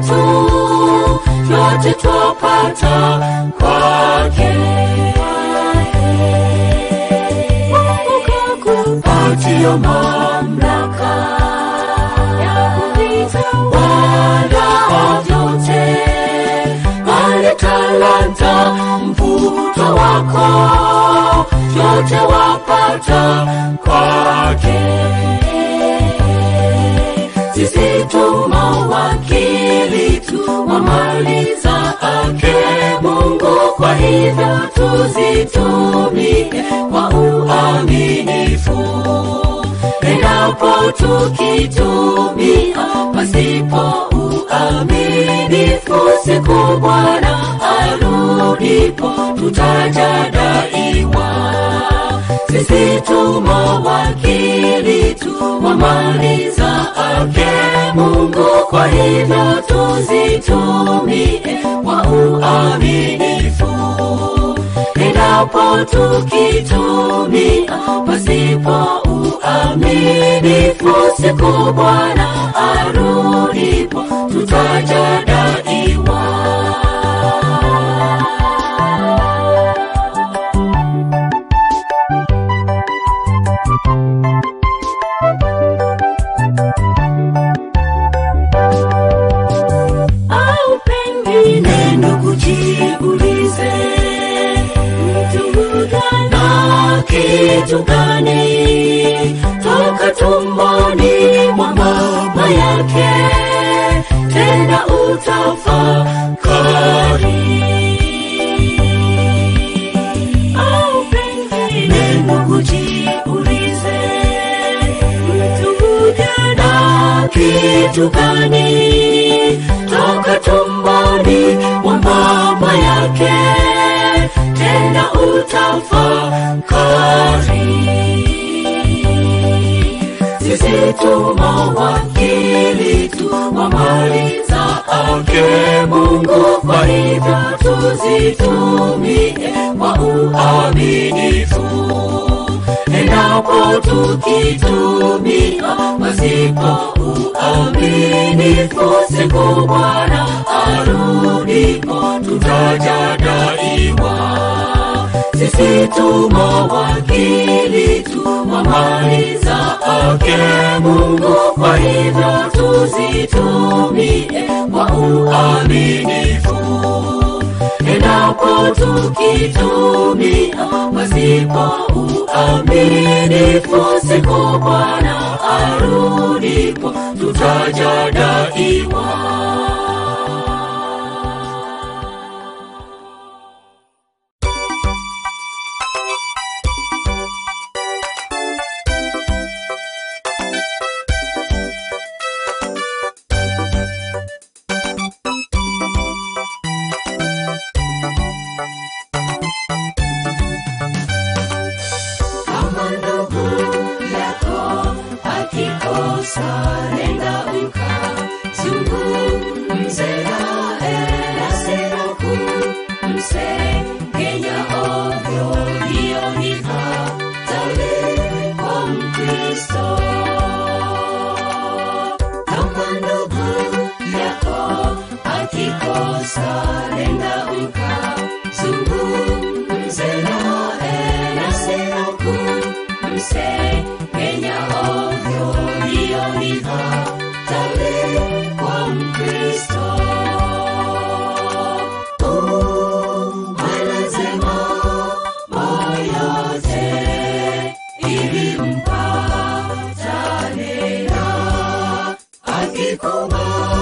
yetu yote twapata kwake Mungu kakupatia mamlaka ya kuvitawala vyote mali talanta mvuto wako yote wapata kwake sisi tu mawakili tu wa mali zake Mungu, kwa hivyo tuzitumie kwa uaminifu. Endapo tukitumia pasipo uaminifu, siku Bwana arudipo tutajadaiwa sisi tu mawakili tu wa mali zake Mungu, kwa hivyo tuzitumie kwa uaminifu. Endapo tukitumia pasipo uaminifu, siku Bwana arudipo tutajadaiwa. au pengine ndugu jiulize mtu hudhana kitu gani toka tumboni mwa mama yake tena utafakari au pengine ndugu jiulize mtu hudhana kitu gani toka tumboni mwa mama yake tena utafakari sisi tu mawakili tu wa mali zake Mungu, kwa hivyo tuzitumie kwa uaminifu. Endapo tukitumia pasipo uaminifu, siku Bwana arudipo tutajadaiwa sisi tu mawakili tu wa mali zake Mungu, kwa hivyo tuzitumie kwa uaminifu. Endapo tukitumia pasipo uaminifu, siku Bwana arudipo tutajadaiwa. kama ndugu yako akikosa nenda ukazungumze naye hasira kumsengenya ovyo hiyo ni hatari kwa mkristo kama ndugu yako akikosa nenda ukazungumze naye hasira kumsengenya ovyo hiyo ni hatari kwa mkristo anasema moyote ili mpatane na akikubali